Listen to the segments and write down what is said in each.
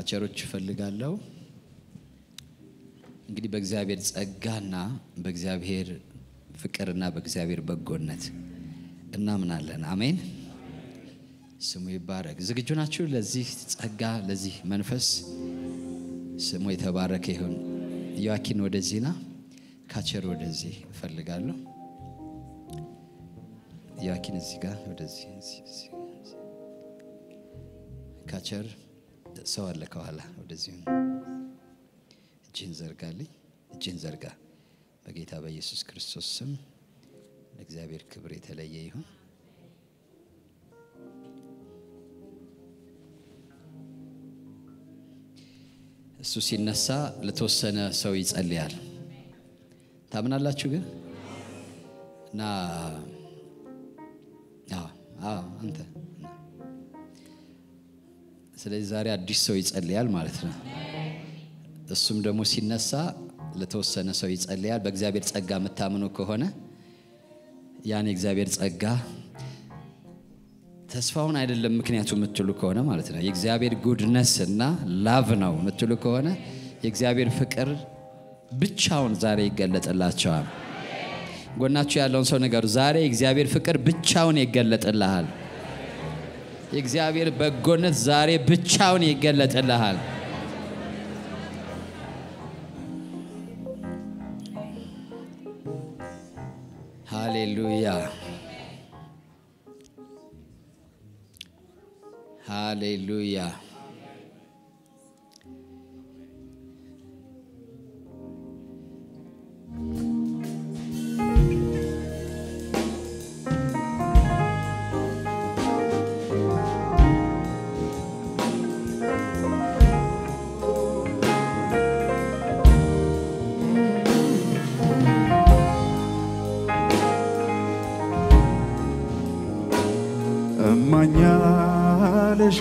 ካቸሮች እፈልጋለሁ። እንግዲህ በእግዚአብሔር ጸጋና በእግዚአብሔር ፍቅርና በእግዚአብሔር በጎነት እናምናለን። አሜን። ስሙ ይባረክ። ዝግጁ ናችሁ ለዚህ ጸጋ፣ ለዚህ መንፈስ? ስሙ የተባረከ ይሁን። ዮአኪን ወደዚህ ና፣ ካቸር ወደዚህ እፈልጋለሁ። ዮአኪን እዚህ ጋር ወደዚህ፣ ካቸር ሰው አለ ከኋላ ወደዚህ እጅህን ዘርጋልኝ። እጅህን ዘርጋ። በጌታ በኢየሱስ ክርስቶስ ስም ለእግዚአብሔር ክብር የተለየ ይሁን። እሱ ሲነሳ ለተወሰነ ሰው ይጸልያል። ታምናላችሁ ግን እና አንተ ስለዚህ ዛሬ አዲስ ሰው ይጸልያል ማለት ነው። እሱም ደግሞ ሲነሳ ለተወሰነ ሰው ይጸልያል። በእግዚአብሔር ጸጋ የምታምኑ ከሆነ ያን የእግዚአብሔር ጸጋ ተስፋውን አይደለም ምክንያቱ የምትሉ ከሆነ ማለት ነው የእግዚአብሔር ጉድነስ እና ላቭ ነው የምትሉ ከሆነ የእግዚአብሔር ፍቅር ብቻውን ዛሬ ይገለጥላቸዋል። ጎናችሁ ያለውን ሰው ነገሩ፣ ዛሬ የእግዚአብሔር ፍቅር ብቻውን ይገለጥልሃል። የእግዚአብሔር በጎነት ዛሬ ብቻውን ይገለጥልሃል። ሃሌሉያ ሃሌሉያ። እማኛ ልሻ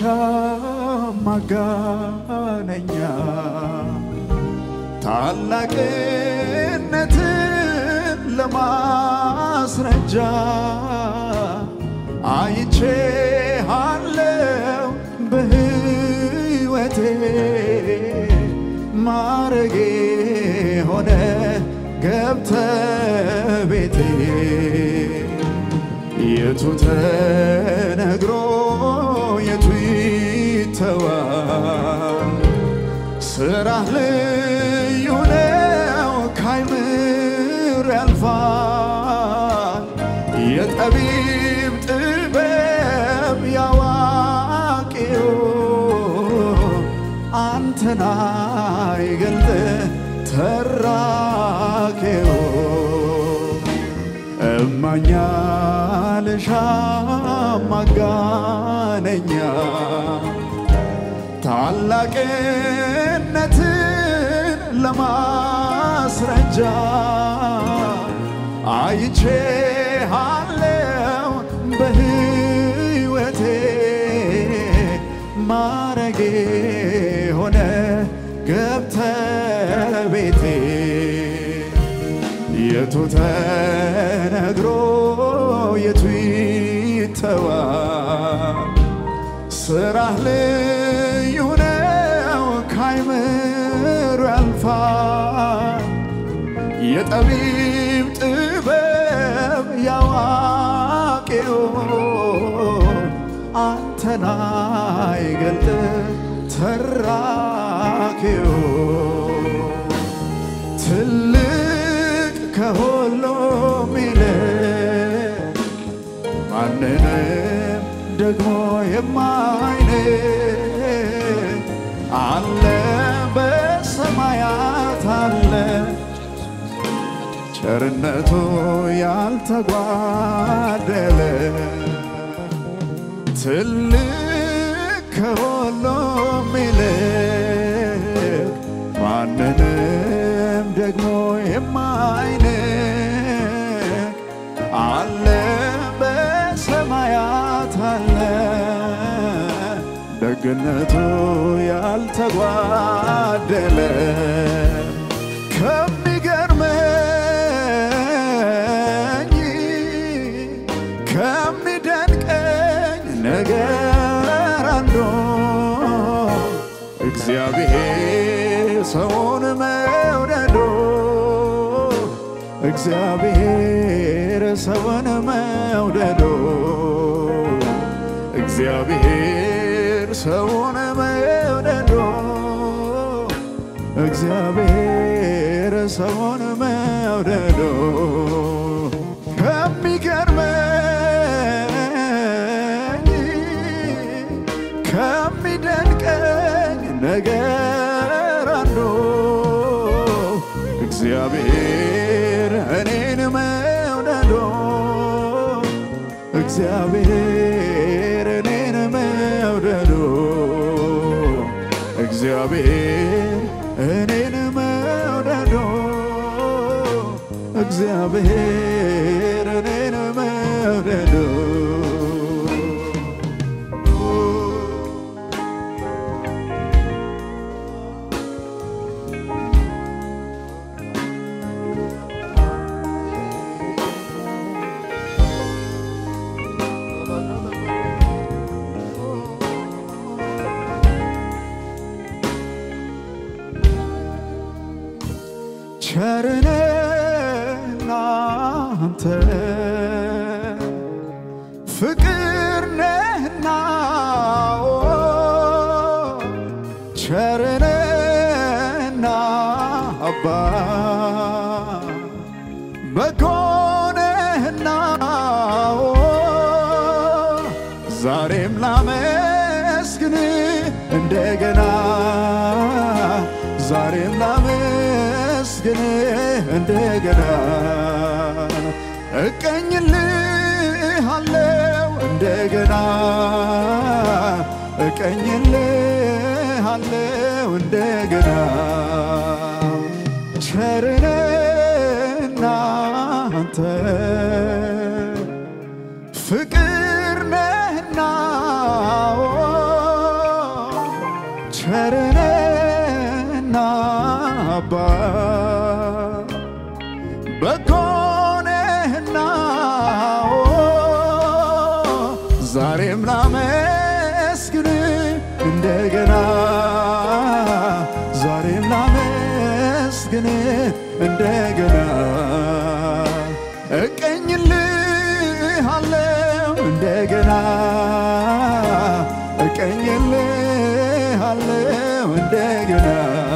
ማጋነኛ ታላቅነትን ለማስረጃ አይቼሃለው በሕይወቴ ማረጌ ሆነ ገብተ ቤቴ የቱ ተነግሮ የቱ ይተዋል? ስራህ ልዩ ነው ካይምር ያልፋል። የጠቢብ ጥበብ ያዋቂው አንተና ይገልጥ ተራኬው እማኛ ልሻ ማጋነኛ ታላቅነትን ለማስረጃ አይቼሃለው በሕይወቴ ማረጌ ሆነ ገብተ ቤቴ የቱ ተነግሮ የቱ ይተዋል? ስራህ ልዩ ነው ካይምር ያልፋል። የጠቢብ ጥበብ ያዋቂው አንተና ይገልጥ ተራኪው ትልቅ ከሁሉም ይልቅ ማንንም ደግሞ የማይንቅ አለ በሰማያት አለ ቸርነቱ ያልተጓደለ ትልቅ ከሁሉም ይልቅ ማንንም ደግሞ የማይንቅ አለ በሰማያት አለ ደግነቱ ያልተጓደለ ከሚገርመኝ ከሚደንቀኝ ነገር አንዱ እግዚአብሔር ሰውን መውደዶ እግዚአብሔር ሰውን መውደዶ እግዚአብሔር ሰውን መውደዶ እግዚአብሔር ሰውን መውደዶ ከሚገርመኝ ከሚደንቀኝ ነገር አንዱ እግዚአብሔር እኔን መውደዶ እግዚአብሔር እኔን መውደዶ እግዚአብሔር እኔን መውደዶ እግዚአብሔር እኔን መውደዶ ቸርነህና አንተ ፍቅር ነህና ኦ ቸርነህና አባ በጎ ነህና ኦ ዛሬም ላመስግን እንደገና ዛሬም ላመስግን እንደገና እቀኝልሃለው እንደገና እቀኝልሃለው እንደገና ቸርነህና አንተ ፍቅር ነህና ኦ ቸርነህና አባ በጎ ነህና ኦ ዛሬም ላመስግን እንደገና ዛሬም ላመስግን እንደገና እቀኝልሃለው እንደገና እቀኝልሃለው እንደገና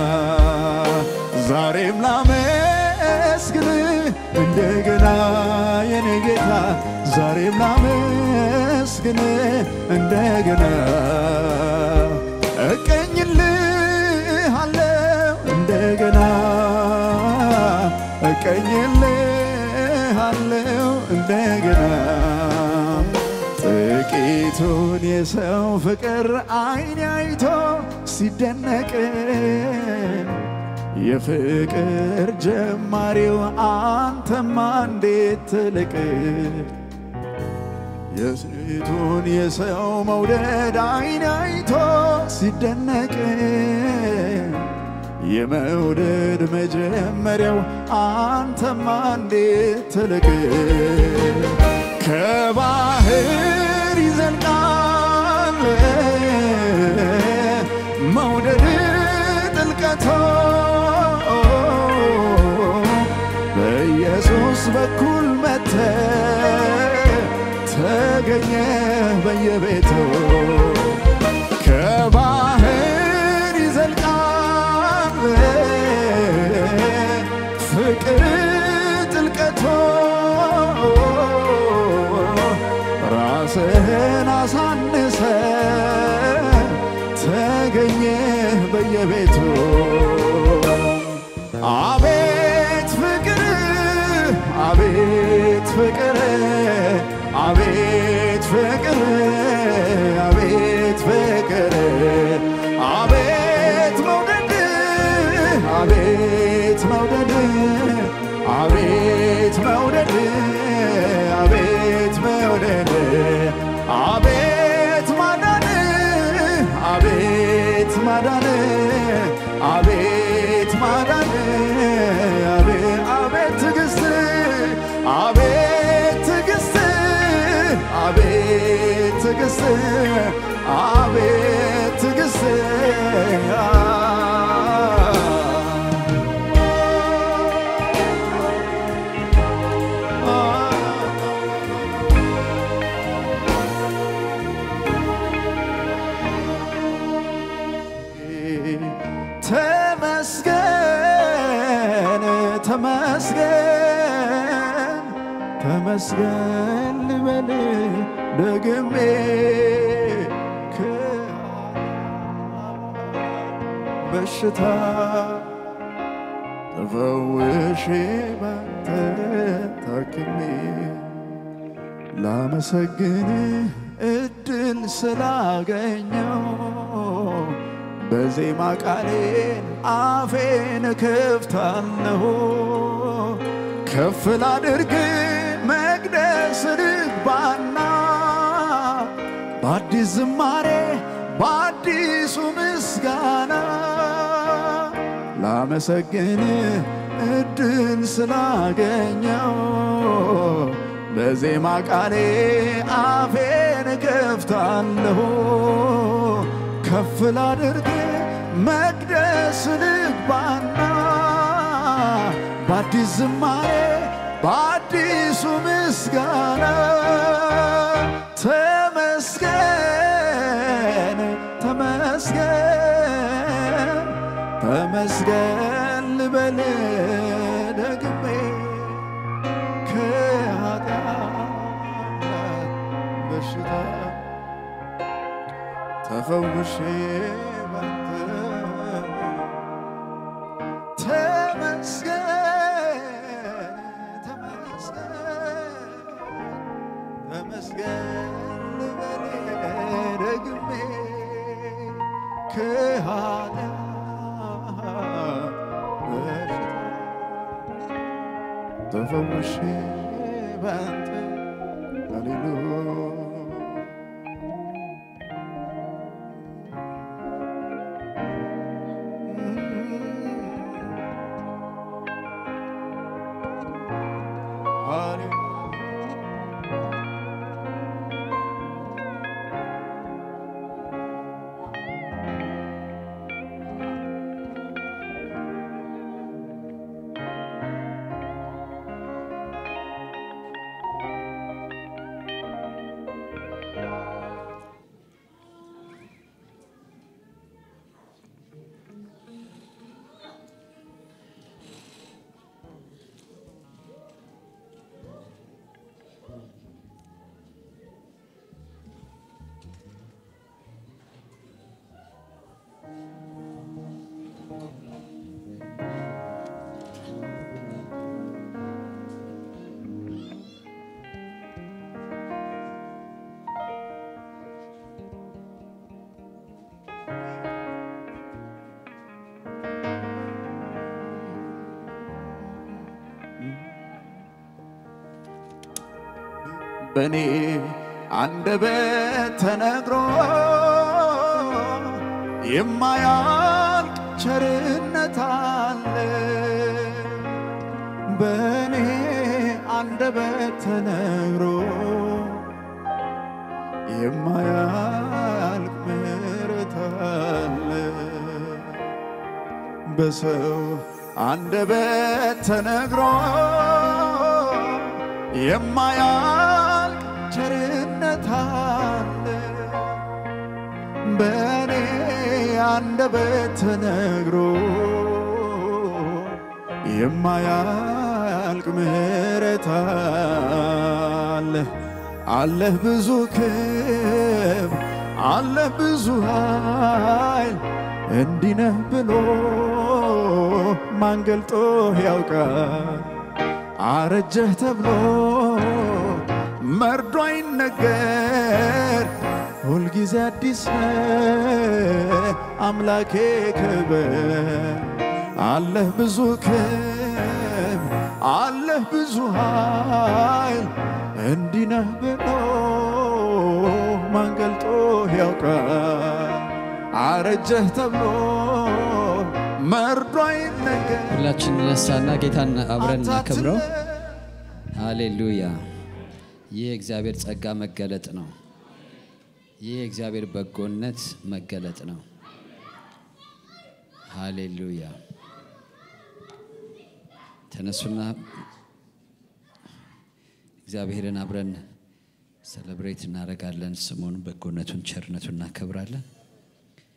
ዛሬም ላመስግን እንደገና የኔ ጌታ ዛሬም ላመስግን እንደገና እቀኝልሃለው እንደገና እቀኝልሃለው እንደገና ጥቂቱን የሰው ፍቅር አይን አይቶ ሲደነቅ የፍቅር ጀማሪው አንተማ እንዴት ትልቅ የሴቱን የሰው መውደድ አይን አይቶ ሲደነቅ የመውደድ መጀመሪያው አንተማ እንዴት ትልቅ ከባህር ይዘልቃል መውደድ ጥልቀቶ በኢየሱስ በኩል መተ ተገኘ በየቤቱ ከባህር ይዘልቃል ፍቅር ጥልቀቶ ራስህን አሳንሰ ተገኘ በየቤቱ አቤት ፍቅር አቤት ፍቅር አቤት ፍቅር አቤት ፍቅር አቤት መውደድ አቤት መውደድ አቤት መውደድ አቤት መውደድ አቤት ማዳን አቤት ማዳን አቤት ማዳን አቤት አቤት ትዕግስት አቤት ትዕግስት አቤት ትዕግስት አቤት ትዕግስት ተመስገን ልበል ደግሜ በሽታ ተፈውሼ ባንተ ታክሜ ላመሰግን እድል ስላገኘው በዜማ ቃሌን አፌን እከፍታለሁ ከፍ ላድርግ መቅደስ ልግባና በአዲስ ዝማሬ በአዲሱ ምስጋና ላመሰግን እድል ስላገኘው በዜማ ቃሌ አፌን ከፍታለሁ ከፍ ላድርግ መቅደስ ልግባና በአዲስ ዝማሬ በአዲሱ ምስጋና ተመስገን ተመስገን ተመስገን ልበል ደግሜ ከኃጢአት በሽታ ተፈውሼ ባንተ ተመስገን ተመስገን ተመስገን ልበል ደግሜ ከኃጢአት በሽታ ተፈውሼ ባንተ ሃሌሉያ በእኔ አንደበት ተነግሮ የማያልቅ ቸርነት አለ። በእኔ አንደበት ተነግሮ የማያልቅ ምሕረት አለ። በሰው አንደበት ተነግሮ የማያልቅ ቸርነት አለ። በእኔ አንደበት ተነግሮ የማያልቅ ምሕረት አለ። አለህ ብዙ ክብር፣ አለህ ብዙ ኃይል እንዲህ ነህ ብሎ ማን ገልጦ ያውቃል? አረጀህ ተብሎ መርዶ አይነገር፣ ሁልጊዜ አዲስ ነህ አምላኬ ክብር። አለህ ብዙ ክብር፣ አለህ ብዙ ኃይል እንዲህ ነህ ብሎ ማን ገልጦ ያውቃል? አረጀህ ተብሎ መርዶ አይነገር ሁላችን ነሳና ጌታን አብረን እናከብረው። ሃሌሉያ! ይህ የእግዚአብሔር ጸጋ መገለጥ ነው። ይህ የእግዚአብሔር በጎነት መገለጥ ነው። ሃሌሉያ! ተነሱና እግዚአብሔርን አብረን ሰለብሬት እናደርጋለን። ስሙን፣ በጎነቱን፣ ቸርነቱን እናከብራለን።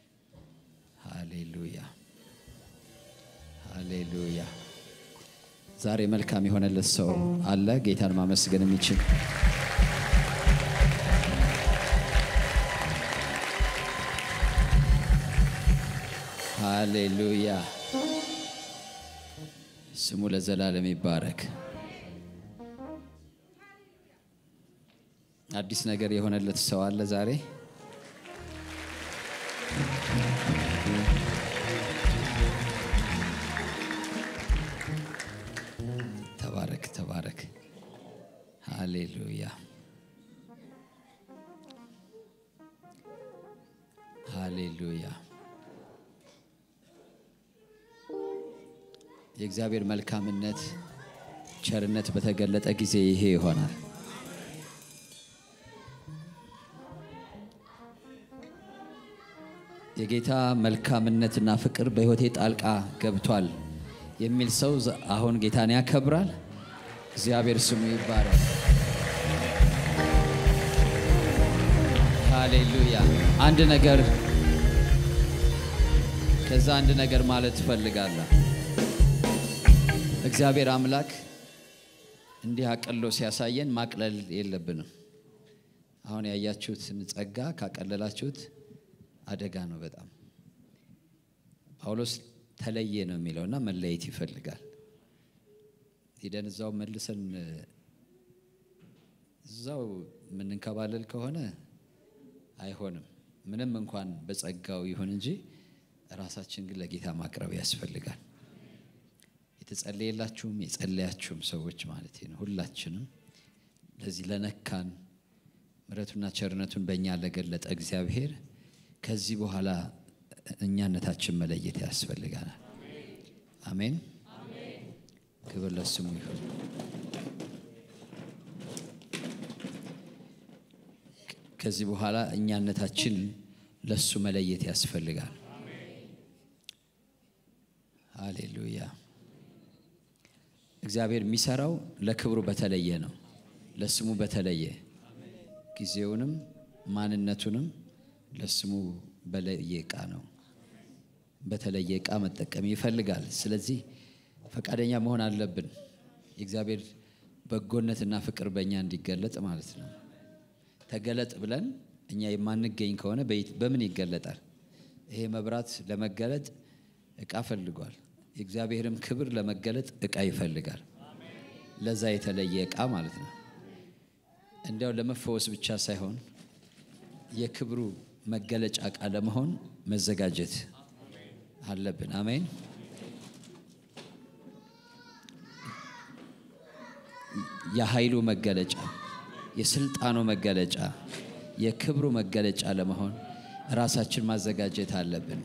ሃሌሉያ ሃሌሉያ ዛሬ መልካም የሆነለት ሰው አለ ጌታን ማመስገን የሚችል ሃሌሉያ ስሙ ለዘላለም ይባረክ አዲስ ነገር የሆነለት ሰው አለ ዛሬ ተባረክ ተባረክ ሃሌሉያ ሃሌሉያ የእግዚአብሔር መልካምነት ቸርነት በተገለጠ ጊዜ ይሄ ይሆናል የጌታ መልካምነትና ፍቅር በሕይወቴ ጣልቃ ገብቷል የሚል ሰው ዘ- አሁን ጌታን ያከብራል። እግዚአብሔር ስሙ ይባረክ። ሃሌሉያ። አንድ ነገር ከዛ አንድ ነገር ማለት እፈልጋለሁ። እግዚአብሔር አምላክ እንዲህ አቅሎ ሲያሳየን ማቅለል የለብንም። አሁን ያያችሁትን ጸጋ ካቀለላችሁት አደጋ ነው በጣም። ጳውሎስ ተለየ ነው የሚለውና መለየት ይፈልጋል። ሂደን እዛው መልሰን እዛው የምንንከባለል ከሆነ አይሆንም። ምንም እንኳን በጸጋው ይሁን እንጂ ራሳችን ግን ለጌታ ማቅረብ ያስፈልጋል። የተጸለየላችሁም የጸለያችሁም ሰዎች ማለት ነው ሁላችንም ለዚህ ለነካን ምሕረቱና ቸርነቱን በእኛ ለገለጠ እግዚአብሔር ከዚህ በኋላ እኛነታችን መለየት ያስፈልጋናል። አሜን። ክብር ለስሙ ይሁን። ከዚህ በኋላ እኛነታችን ለሱ መለየት ያስፈልጋል። ሃሌሉያ። እግዚአብሔር የሚሰራው ለክብሩ በተለየ ነው፣ ለስሙ በተለየ ጊዜውንም ማንነቱንም ለስሙ በለየ ዕቃ ነው። በተለየ ዕቃ መጠቀም ይፈልጋል። ስለዚህ ፈቃደኛ መሆን አለብን። የእግዚአብሔር በጎነትና ፍቅር በእኛ እንዲገለጥ ማለት ነው። ተገለጥ ብለን እኛ የማንገኝ ከሆነ በየት- በምን ይገለጣል? ይሄ መብራት ለመገለጥ ዕቃ ፈልጓል። የእግዚአብሔርም ክብር ለመገለጥ ዕቃ ይፈልጋል። ለዛ የተለየ ዕቃ ማለት ነው። እንዲያው ለመፈወስ ብቻ ሳይሆን የክብሩ መገለጫ ዕቃ ለመሆን መዘጋጀት አለብን። አሜን። የኃይሉ መገለጫ፣ የስልጣኑ መገለጫ፣ የክብሩ መገለጫ ለመሆን ራሳችን ማዘጋጀት አለብን።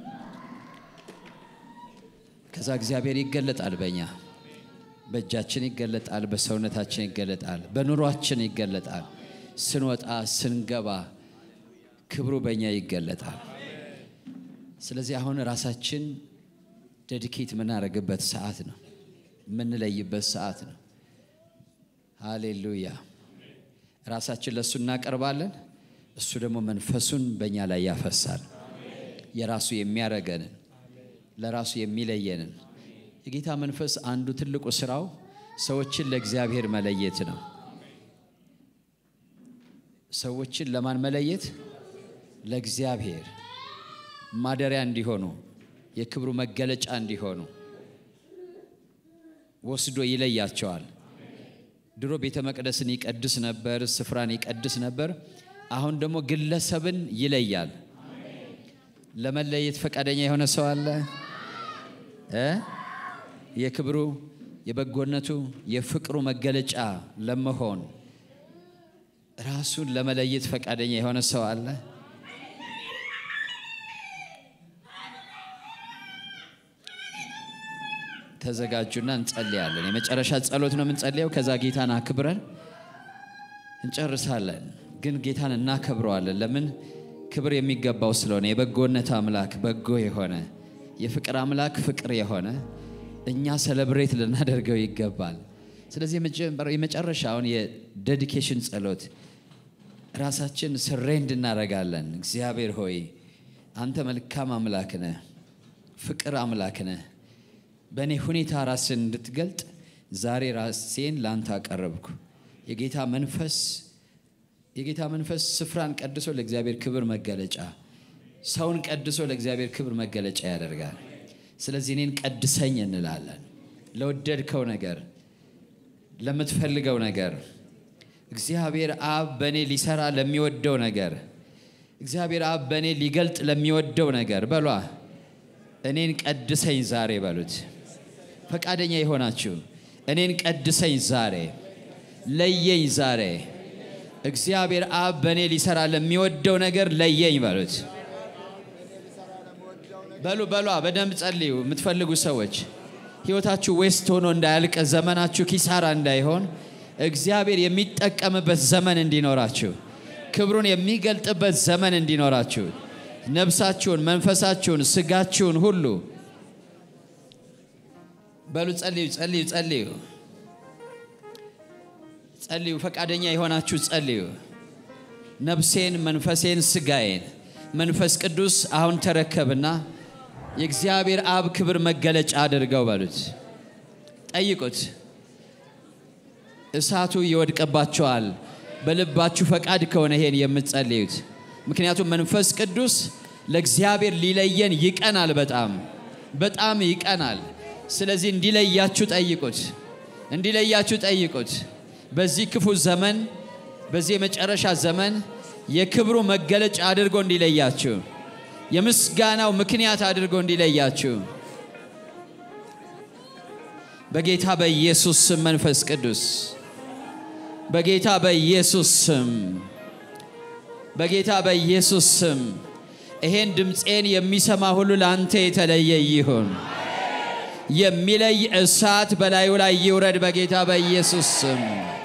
ከዛ እግዚአብሔር ይገለጣል በእኛ በእጃችን ይገለጣል፣ በሰውነታችን ይገለጣል፣ በኑሯችን ይገለጣል። ስንወጣ ስንገባ ክብሩ በእኛ ይገለጣል። ስለዚህ አሁን ራሳችን ዴዲኬት የምናደርግበት ሰዓት ነው፣ የምንለይበት ሰዓት ነው። ሃሌሉያ። ራሳችን ለእሱ እናቀርባለን፣ እሱ ደግሞ መንፈሱን በእኛ ላይ ያፈሳል። የራሱ የሚያረገንን ለራሱ የሚለየንን የጌታ መንፈስ አንዱ ትልቁ ስራው ሰዎችን ለእግዚአብሔር መለየት ነው። ሰዎችን ለማን መለየት? ለእግዚአብሔር ማደሪያ እንዲሆኑ የክብሩ መገለጫ እንዲሆኑ ወስዶ ይለያቸዋል። ድሮ ቤተ መቅደስን ይቀድስ ነበር፣ ስፍራን ይቀድስ ነበር። አሁን ደግሞ ግለሰብን ይለያል። ለመለየት ፈቃደኛ የሆነ ሰው አለ እ የክብሩ የበጎነቱ የፍቅሩ መገለጫ ለመሆን ራሱን ለመለየት ፈቃደኛ የሆነ ሰው አለ። ተዘጋጁና እንጸልያለን። የመጨረሻ ጸሎት ነው የምንጸልየው። ከዛ ጌታን አክብረን እንጨርሳለን። ግን ጌታን እናከብረዋለን። ለምን? ክብር የሚገባው ስለሆነ የበጎነት አምላክ በጎ የሆነ የፍቅር አምላክ ፍቅር የሆነ እኛ ሰለብሬት ልናደርገው ይገባል። ስለዚህ የመጨረሻውን የዴዲኬሽን ጸሎት ራሳችን ስሬንድ እናደርጋለን። እግዚአብሔር ሆይ አንተ መልካም አምላክ ነህ፣ ፍቅር አምላክ ነህ። በእኔ ሁኔታ ራስን እንድትገልጥ ዛሬ ራሴን ላንተ አቀረብኩ። የጌታ መንፈስ የጌታ መንፈስ ስፍራን ቀድሶ ለእግዚአብሔር ክብር መገለጫ፣ ሰውን ቀድሶ ለእግዚአብሔር ክብር መገለጫ ያደርጋል። ስለዚህ እኔን ቀድሰኝ እንላለን። ለወደድከው ነገር፣ ለምትፈልገው ነገር እግዚአብሔር አብ በእኔ ሊሰራ ለሚወደው ነገር እግዚአብሔር አብ በእኔ ሊገልጥ ለሚወደው ነገር በሏ እኔን ቀድሰኝ ዛሬ በሉት። ፈቃደኛ የሆናችሁ እኔን ቀድሰኝ ዛሬ፣ ለየኝ ዛሬ። እግዚአብሔር አብ በእኔ ሊሰራ ለሚወደው ነገር ለየኝ በሉት። በሉ በሏ፣ በደንብ ጸልዩ። የምትፈልጉ ሰዎች ሕይወታችሁ ዌስት ሆኖ እንዳያልቅ፣ ዘመናችሁ ኪሳራ እንዳይሆን እግዚአብሔር የሚጠቀምበት ዘመን እንዲኖራችሁ ክብሩን የሚገልጥበት ዘመን እንዲኖራችሁ ነፍሳችሁን፣ መንፈሳችሁን፣ ስጋችሁን ሁሉ በሉ ጸልዩ፣ ጸልዩ፣ ጸልዩ፣ ጸልዩ። ፈቃደኛ የሆናችሁ ጸልዩ። ነፍሴን፣ መንፈሴን፣ ስጋዬን መንፈስ ቅዱስ አሁን ተረከብና የእግዚአብሔር አብ ክብር መገለጫ አድርገው በሉት። ጠይቁት። እሳቱ ይወድቅባቸዋል። በልባችሁ ፈቃድ ከሆነ ይሄን የምትጸልዩት ምክንያቱም መንፈስ ቅዱስ ለእግዚአብሔር ሊለየን ይቀናል። በጣም በጣም ይቀናል። ስለዚህ እንዲለያችሁ ጠይቁት፣ እንዲለያችሁ ጠይቁት። በዚህ ክፉ ዘመን፣ በዚህ የመጨረሻ ዘመን የክብሩ መገለጫ አድርጎ እንዲለያችሁ፣ የምስጋናው ምክንያት አድርጎ እንዲለያችሁ በጌታ በኢየሱስ ስም መንፈስ ቅዱስ በጌታ በኢየሱስ ስም በጌታ በኢየሱስ ስም ይሄን ድምፄን የሚሰማ ሁሉ ለአንተ የተለየ ይሁን። የሚለይ እሳት በላዩ ላይ ይውረድ በጌታ በኢየሱስ ስም።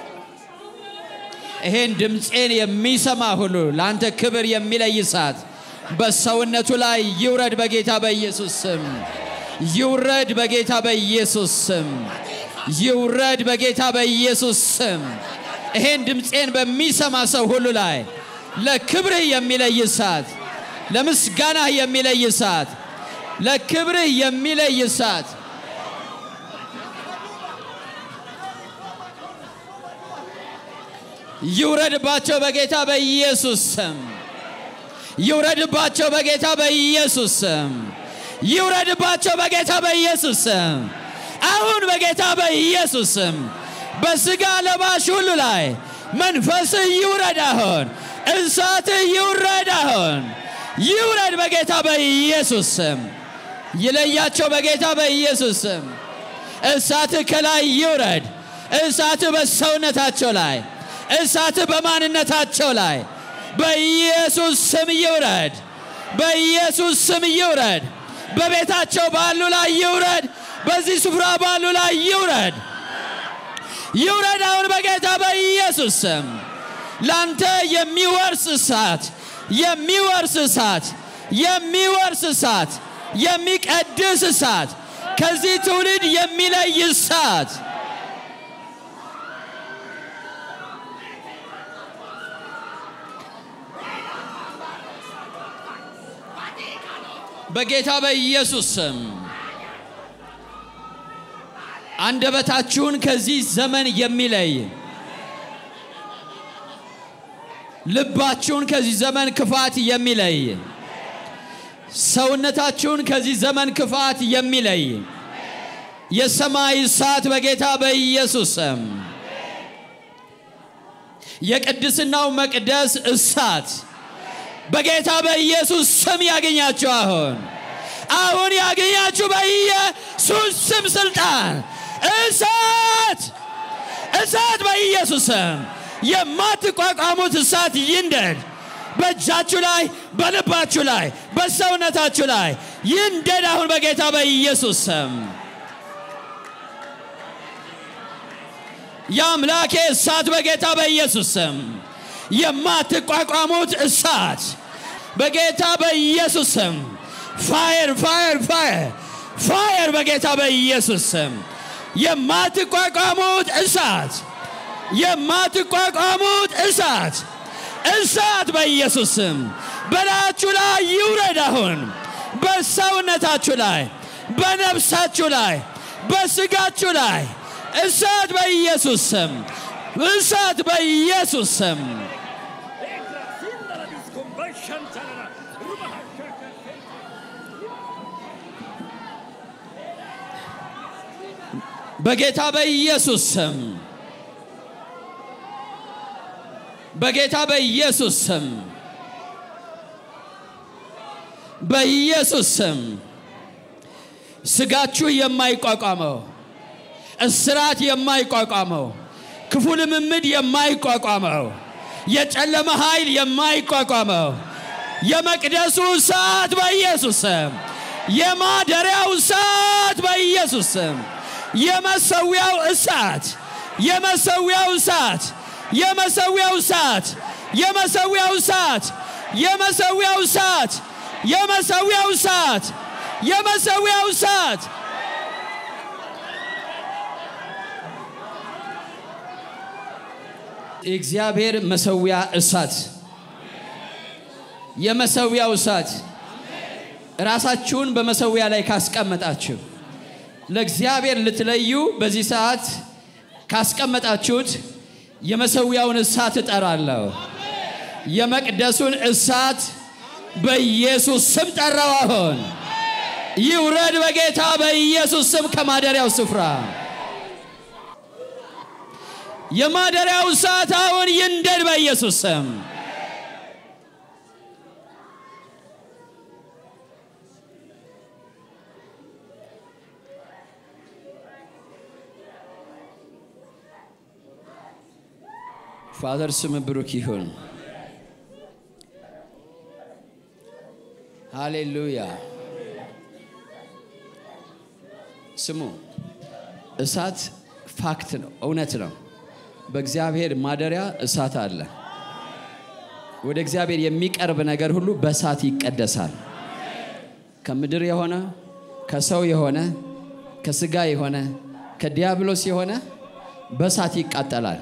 ይሄን ድምፄን የሚሰማ ሁሉ ለአንተ ክብር የሚለይ እሳት በሰውነቱ ላይ ይውረድ በጌታ በኢየሱስ ስም። ይውረድ በጌታ በኢየሱስ ስም። ይውረድ በጌታ በኢየሱስ ስም። ይሄን ድምፄን በሚሰማ ሰው ሁሉ ላይ ለክብርህ የሚለይ እሳት፣ ለምስጋናህ የሚለይ እሳት፣ ለክብርህ የሚለይ እሳት ይውረድባቸው በጌታ በኢየሱስ ስም። ይውረድባቸው በጌታ በኢየሱስ ስም። ይውረድባቸው በጌታ በኢየሱስ ስም። አሁን በጌታ በኢየሱስ ስም በስጋ ለባሽ ሁሉ ላይ መንፈስህ ይውረድ አሁን፣ እሳትህ ይውረድ አሁን፣ ይውረድ በጌታ በኢየሱስ ስም። ይለያቸው በጌታ በኢየሱስ ስም። እሳትህ ከላይ ይውረድ። እሳትህ በሰውነታቸው ላይ፣ እሳትህ በማንነታቸው ላይ በኢየሱስ ስም ይውረድ። በኢየሱስ ስም ይውረድ። በቤታቸው ባሉ ላይ ይውረድ። በዚህ ስፍራ ባሉ ላይ ይውረድ። ይውረድ አሁን በጌታ በኢየሱስ ስም። ላንተ የሚወርስ እሳት የሚወርስ እሳት የሚወርስ እሳት የሚቀድስ እሳት ከዚህ ትውልድ የሚለይ እሳት በጌታ በኢየሱስ ስም አንደበታችሁን ከዚህ ዘመን የሚለይ ልባችሁን ከዚህ ዘመን ክፋት የሚለይ ሰውነታችሁን ከዚህ ዘመን ክፋት የሚለይ የሰማይ እሳት በጌታ በኢየሱስ ስም የቅድስናው መቅደስ እሳት በጌታ በኢየሱስ ስም ያገኛችሁ። አሁን አሁን ያገኛችሁ በኢየሱስ ስም ስልጣን እሳት እሳት በኢየሱስ ስም የማትቋቋሙት እሳት ይንደድ። በእጃችሁ ላይ፣ በልባችሁ ላይ፣ በሰውነታችሁ ላይ ይንደድ አሁን በጌታ በኢየሱስ ስም። የአምላኬ እሳት በጌታ በኢየሱስ ስም የማትቋቋሙት እሳት በጌታ በኢየሱስ ስም ፋየር ፋየር ፋየር ፋየር በጌታ በኢየሱስ ስም የማትቋቋሙት እሳት የማትቋቋሙት እሳት እሳት በኢየሱስ ስም በላያችሁ ላይ ይውረድ። አሁን በሰውነታችሁ ላይ፣ በነፍሳችሁ ላይ፣ በስጋችሁ ላይ እሳት በኢየሱስ ስም እሳት በኢየሱስ ስም በጌታ በኢየሱስ ስም በጌታ በኢየሱስ ስም በኢየሱስ ስም ስጋችሁ የማይቋቋመው እስራት የማይቋቋመው ክፉ ልምምድ የማይቋቋመው የጨለመ ኃይል የማይቋቋመው የመቅደሱ እሳት በኢየሱስ ስም የማደሪያው እሳት በኢየሱስ ስም የመሰዊያው እሳት የመሰዊያው እሳት የመሰዊያው እሳት የመሰዊያው እሳት የመሰዊያው እሳት የመሰዊያው እሳት የመሰዊያው እሳት የእግዚአብሔር መሰዊያ እሳት የመሰዊያው እሳት ራሳችሁን በመሰዊያ ላይ ካስቀመጣችሁ ለእግዚአብሔር ልትለዩ በዚህ ሰዓት ካስቀመጣችሁት የመሰዊያውን እሳት እጠራለሁ። የመቅደሱን እሳት በኢየሱስ ስም ጠራው። አሁን ይውረድ በጌታ በኢየሱስ ስም ከማደሪያው ስፍራ የማደሪያው እሳት አሁን ይንደድ በኢየሱስ ስም። ፋዘር ስም ብሩክ ይሁን። ሃሌሉያ። ስሙ እሳት ፋክት ነው፣ እውነት ነው። በእግዚአብሔር ማደሪያ እሳት አለ። ወደ እግዚአብሔር የሚቀርብ ነገር ሁሉ በእሳት ይቀደሳል። ከምድር የሆነ ከሰው የሆነ ከስጋ የሆነ ከዲያብሎስ የሆነ በእሳት ይቃጠላል።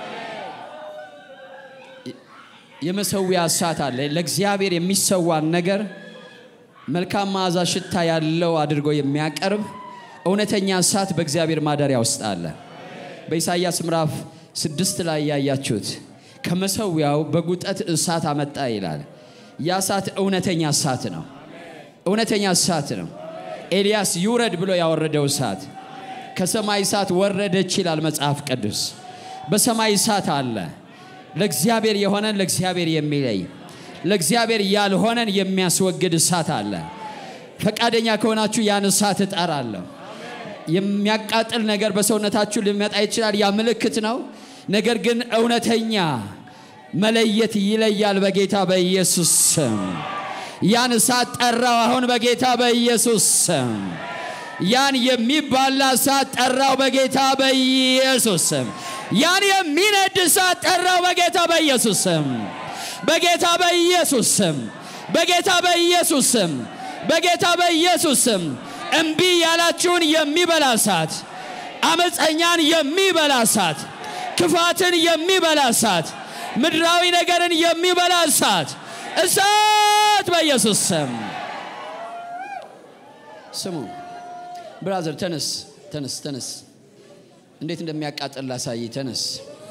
የመሰዊያ እሳት አለ። ለእግዚአብሔር የሚሰዋን ነገር መልካም መዓዛ ሽታ ያለው አድርጎ የሚያቀርብ እውነተኛ እሳት በእግዚአብሔር ማደሪያ ውስጥ አለ። በኢሳይያስ ምዕራፍ ስድስት ላይ ያያችሁት ከመሰዊያው በጉጠት እሳት አመጣ ይላል። ያ እሳት እውነተኛ እሳት ነው። እውነተኛ እሳት ነው። ኤልያስ ይውረድ ብሎ ያወረደው እሳት ከሰማይ እሳት ወረደች ይላል መጽሐፍ ቅዱስ። በሰማይ እሳት አለ። ለእግዚአብሔር የሆነን ለእግዚአብሔር የሚለይ ለእግዚአብሔር ያልሆነን የሚያስወግድ እሳት አለ። ፈቃደኛ ከሆናችሁ ያን እሳት እጠራለሁ። የሚያቃጥል ነገር በሰውነታችሁ ሊመጣ ይችላል። ያ ምልክት ነው። ነገር ግን እውነተኛ መለየት ይለያል። በጌታ በኢየሱስ ስም ያን እሳት ጠራው። አሁን በጌታ በኢየሱስ ስም ያን የሚባላ እሳት ጠራው። በጌታ በኢየሱስ ስም ያን የሚነድ እሳት ጠራው። በጌታ በኢየሱስ ስም በጌታ በኢየሱስ ስም በጌታ በኢየሱስ ስም በጌታ በኢየሱስ ስም እምቢ ያላችሁን የሚበላ እሳት፣ አመፀኛን የሚበላ እሳት፣ ክፋትን የሚበላ እሳት፣ ምድራዊ ነገርን የሚበላ እሳት እሳት በኢየሱስ ስም ስሙ። ብራዘር ተነስ፣ ተነስ፣ ተነስ። እንዴት እንደሚያቃጥል ላሳይ። ተነስ፣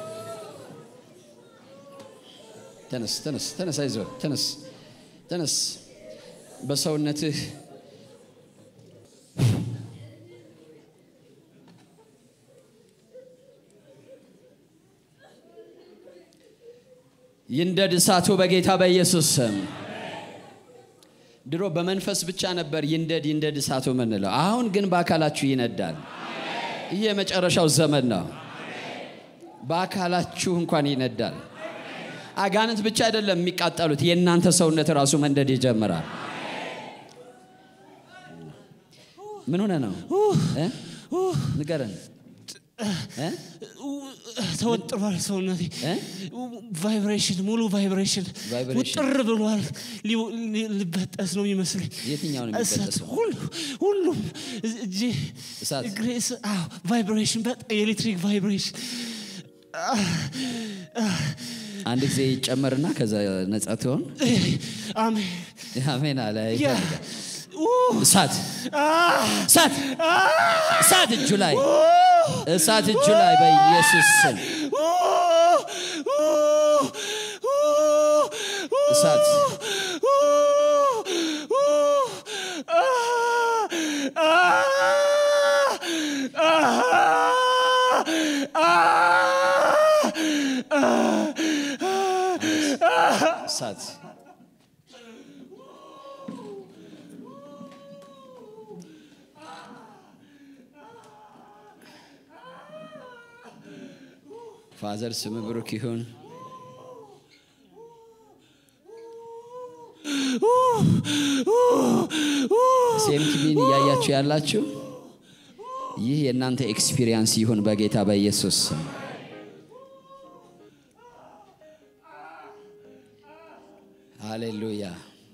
ተነስ፣ ተነስ፣ ተነስ። አይዞህ፣ ተነስ፣ ተነስ። በሰውነትህ ይንደድ እሳቱ በጌታ በኢየሱስ ስም። ድሮ በመንፈስ ብቻ ነበር ይንደድ ይንደድ እሳቱ ምንለው። አሁን ግን በአካላችሁ ይነዳል። ይህ የመጨረሻው ዘመን ነው። በአካላችሁ እንኳን ይነዳል። አጋንንት ብቻ አይደለም የሚቃጠሉት፣ የእናንተ ሰውነት ራሱ መንደድ ይጀምራል። ምን ሆነ ነው እ? ንገረን እ? ተወጥሯል ሰውነቴ። እ? ቫይብሬሽን ሙሉ ቫይብሬሽን ቫይብሬሽን። ውጥር ብሏል። ሊ- ሊ- ሊበጠስ ነው የሚመስለኝ። የትኛው ነው እሳት የሚበጠሰው? ሁሉ ሁሉም እጄ እሳት? እግሬ እሳ- አዎ ቫይብሬሽን በጣም የኤሌክትሪክ ቫይብሬሽን አንድ ጊዜ ይጨመርና ከዛ ነጻ ትሆን። አሜን አሜን አለ። ያ ይፈልጋል። ኡ፣ እሳት አ፣ እሳት እሳት እጁ ላይ እሳት እጁ ላይ በኢየሱስ ስም እሳት እሳት ፋዘር ስም ብሩክ ይሁን። ሴምቲቪን እያያችሁ ያላችሁ ይህ የእናንተ ኤክስፒሪየንስ ይሁን በጌታ በኢየሱስ ስም። ሃሌሉያ።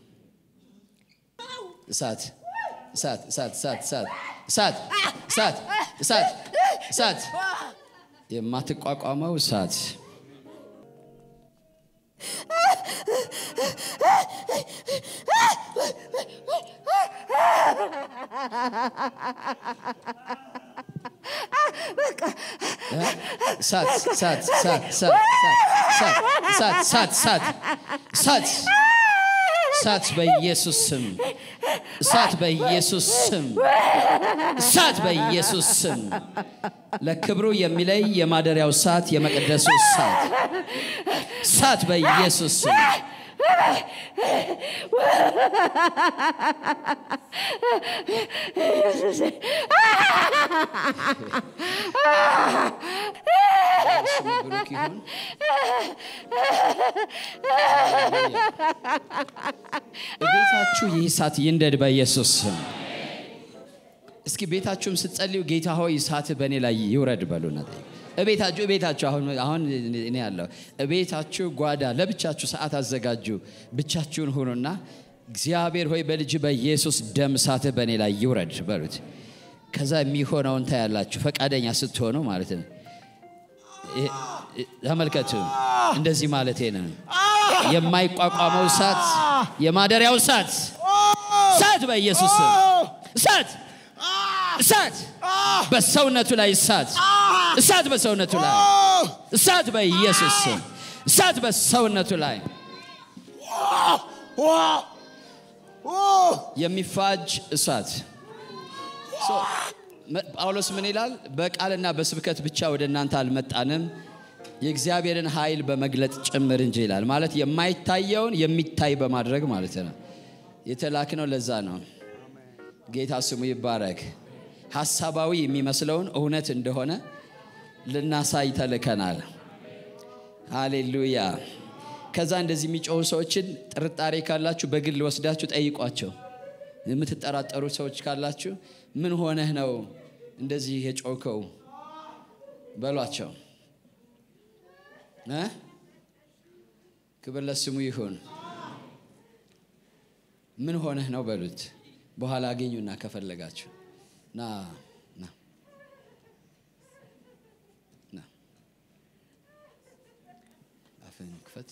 እሳት እሳት እሳት እሳት እሳት እሳት እሳት እሳት እሳት የማትቋቋመው እሳት እሳት እሳት እሳት እሳት እሳት እሳት እሳት እሳት እሳት በኢየሱስ ስም እሳት በኢየሱስ ስም እሳት በኢየሱስ ስም ለክብሩ የሚለይ የማደሪያው እሳት የመቅደሱ እሳት እሳት በኢየሱስ ስም ስሙ ብሩክ ይሁን። ቤታችሁ ይህ እሳት ይንደድ በኢየሱስ ስም። እስኪ ቤታችሁም ስትጸልዩ ጌታ ሆይ እሳት በእኔ ላይ ይውረድ በሉና ጠይቁ። እቤታችሁ እቤታችሁ አሁን አሁን እኔ ያለው እቤታችሁ ጓዳ ለብቻችሁ ሰዓት አዘጋጁ። ብቻችሁን ሁኑና እግዚአብሔር ሆይ በልጅ በኢየሱስ ደም እሳትህ በእኔ ላይ ይውረድ በሉት። ከዛ የሚሆነውን ታያላችሁ፣ ፈቃደኛ ስትሆኑ ማለት ነው። ይሄ- ተመልከቱ፣ እንደዚህ ማለት ነው። የማይቋቋመው እሳት፣ የማደሪያው እሳት፣ እሳት በኢየሱስ ስም እሳት እሳት በሰውነቱ ላይ እሳት እሳት በሰውነቱ ላይ እሳት በኢየሱስ ስም እሳት በሰውነቱ ላይ የሚፋጅ እሳት ሶ፣ መ- ጳውሎስ ምን ይላል? በቃልና በስብከት ብቻ ወደ እናንተ አልመጣንም የእግዚአብሔርን ኃይል በመግለጥ ጭምር እንጂ ይላል። ማለት የማይታየውን የሚታይ በማድረግ ማለት ነው። የተላክነው ለዛ ነው። ጌታ ስሙ ይባረክ። ሀሳባዊ የሚመስለውን እውነት እንደሆነ ልናሳይ ተልከናል። ሃሌሉያ። ከዛ እንደዚህ የሚጮሁ ሰዎችን ጥርጣሬ ካላችሁ በግል ወስዳችሁ ጠይቋቸው። የምትጠራጠሩ ሰዎች ካላችሁ ምን ሆነህ ነው እንደዚህ የጮከው በሏቸው። እ? ክብር ለስሙ ይሁን። ምን ሆነህ ነው በሉት። በኋላ አገኙና ከፈለጋችሁ ና ና ና አፍህን ክፈት።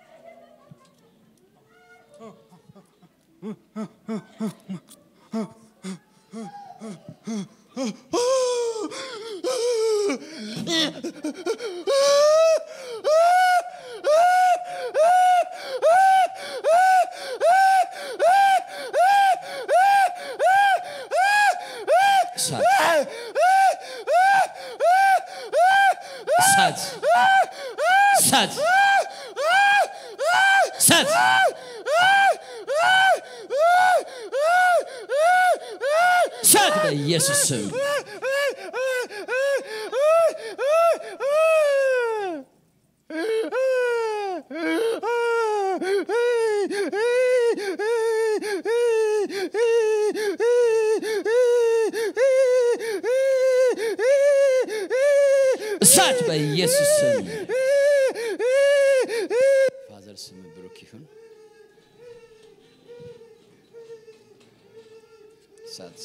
እሳት እሳት እሳት እሳት እሳት በኢየሱስ ስም እሳት በኢየሱስ ስም ፋዘር ስም ብሩክ ይሁን። እሳት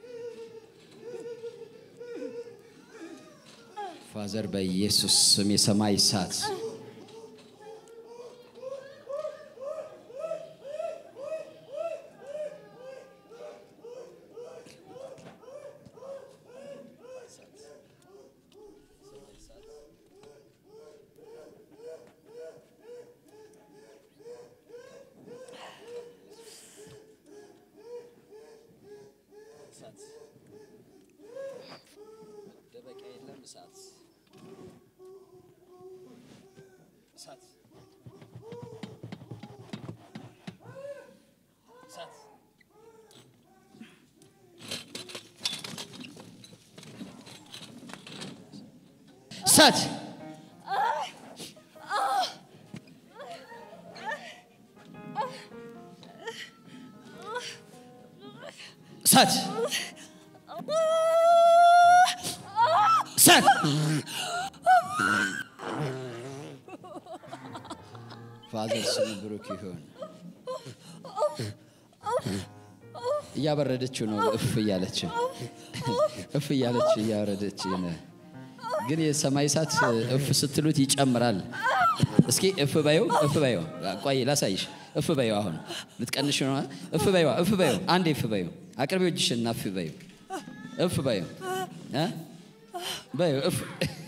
ፋዘር በኢየሱስ ስም የሰማይ እሳት እሳት እሳት እሳት ፋዘር ስሙ ብሩክ ይሁን። እያበረደችው ነው። እፍ እያለች እፍ እያለች እያበረደች ነው። ግን የሰማይ እሳት እፍ ስትሉት ይጨምራል። እስኪ እፍ በዩ እፍ በዩ ቆይ ላሳይሽ። እፍ በዩ አሁን ልትቀንሽ ነው። እፍ በዩ እፍ በዩ አንዴ እፍ በዩ አቅርቢው እጅሽና እፍ በዩ እፍ በዩ እ በዩ እፍ